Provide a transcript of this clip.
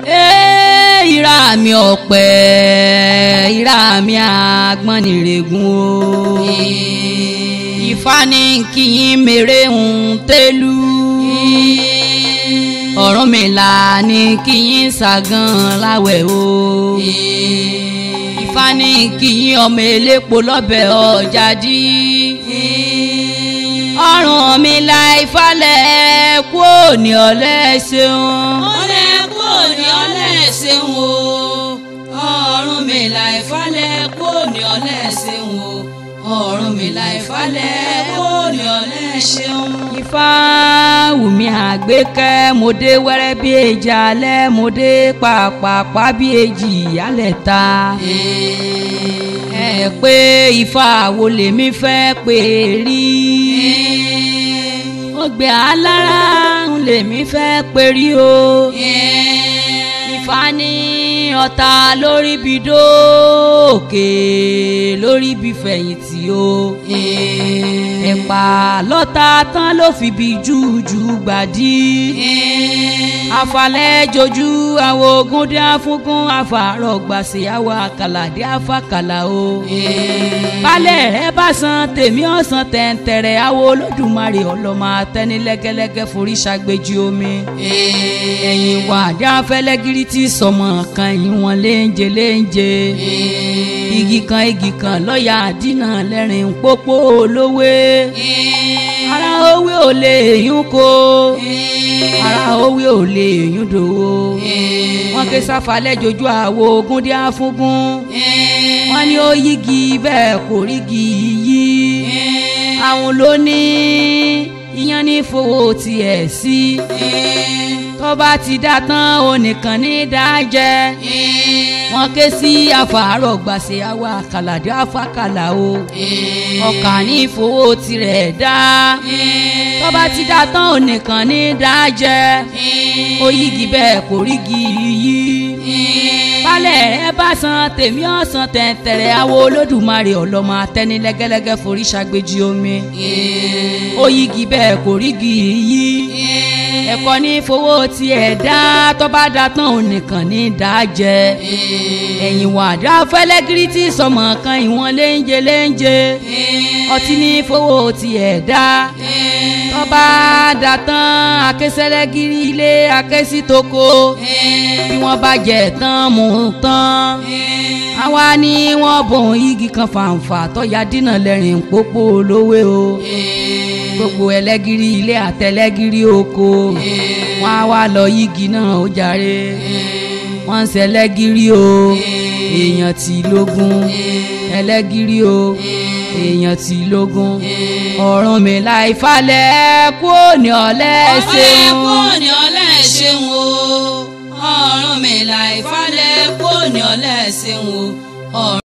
Ee, ìrà mi ọ̀pẹ ìrà mi àgbọn nìrègùn o Ifá ní kí yín mèrè ń tẹ́lú Ọ̀rúnmìlà ní kí yín ṣàgàn láwẹ̀ o Ifá ní kí yín ọmọ elépo lọ́bẹ̀ ọjà dí Ọ̀rúnmìlà ìfalẹ̀ kú òní ọ̀lẹ́ ṣeun. ọlẹ́ kò ní ọlẹ́ ṣeun o Ọ̀rúnmìlà ìfalẹ̀ kò ní ọlẹ́ ṣeun o Ọ̀rúnmìlà ìfalẹ̀ kò ní ọlẹ́ ṣeun. Ifá wùmí àgbékẹ́ mo dé wẹ́rẹ́ bí èjì alẹ́ mo dé pàpàpà bí èjì ìyálẹ̀ ta. ẹ pé Ifá wo lèmi fẹ́ pè rí. ọgbẹ́ alára lèmi fẹ́ pè rí o. Ifá ní ọ̀tá lórí bí dóòkè lórí bí fẹ̀yìntì o. ẹ̀pà lọ́ta tán ló fi bí jújù gbàdí. afalẹ̀ jojú àwọn ogun dé afúngún afàárọ̀ gbàsè àwọn àkàlàdé afàkàlà o. balẹ̀ rẹ̀ bá san tèmi ọ̀sán tẹ̀ǹtẹ̀rẹ̀ àwọn olódùmarè ọlọ́mọ atẹ́ni lẹ́gẹ́lẹ́gẹ́ forí ṣàgbéjì omi. ẹ̀yìn wà dé afẹ́lẹ́gírí tí sọmọ kan ìwọ̀n léńjẹ léńjẹ. igi kan igi kan lọ́ọ̀yà àdínà lẹ́rìn pópó olówé. ara owó ò lè yún kó ara owó ò lè yún dòwó. wọ́n ké sáfalẹ̀ jojú àwo ogun dé afúngún. wọ́n ní ó yígi bẹ́ẹ̀ kò rígi yí. àwọn ló ní iyán ní fowó tiẹ̀ sí. tó bá ti dá tán onìkan ní dájẹ́. wọ́n ké sí afàárọ̀ gbàsè àwa àkàlàdé afákàlà o. ọkà ní fowó tirẹ̀ dá. tó bá ti dá tán onìkan ní dájẹ́. ó yígi bẹ́ẹ̀ kò rígi yí. balẹ̀ rẹ bá san tèmi ọ̀sán tẹ̀ǹtẹ̀rẹ̀ àwo olódùmarè ọlọ́mọ atẹ́ni lẹ́gẹ́lẹ́gẹ́ forí ṣàgbéjì omi. ó yígi bẹ́ẹ̀ kò rígi yí. ẹ̀kọ́ ní fowó tiẹ̀ dá tó bá dá tán onìkan ní dájẹ́. ẹ̀yìn wàdà fẹ́lẹ́gírí tí sọmọ kan ìwọ̀n léńjẹ léńjẹ. ọtí ní fowó tiẹ̀ dá tó bá dá tán akésẹ́lẹ́gírí ilé akésí toko bí wọ́n bá jẹ tán mú tán àwa ni wọ́n bọ̀n igi kan fàǹfà tọ́ya dínà lẹ́rìn pópó olówó o gbogbo ẹlẹ́gìrì ilé àtẹlẹ́gìrì oko wọ́n á wá lọ igi náà ó jàre wọ́n ń ṣẹlẹ́gìrì o èèyàn tí lógún ẹlẹ́gìrì o èèyàn tí lógún Ọ̀rúnmìlà ìfalẹ̀ kú òní ọ̀lẹ́ ọlẹ́ ṣeun. kò ní ọlẹ́ ṣeun o Ọ̀rúnmìlà ìfalẹ̀ kò ní ọlẹ́ ṣeun o.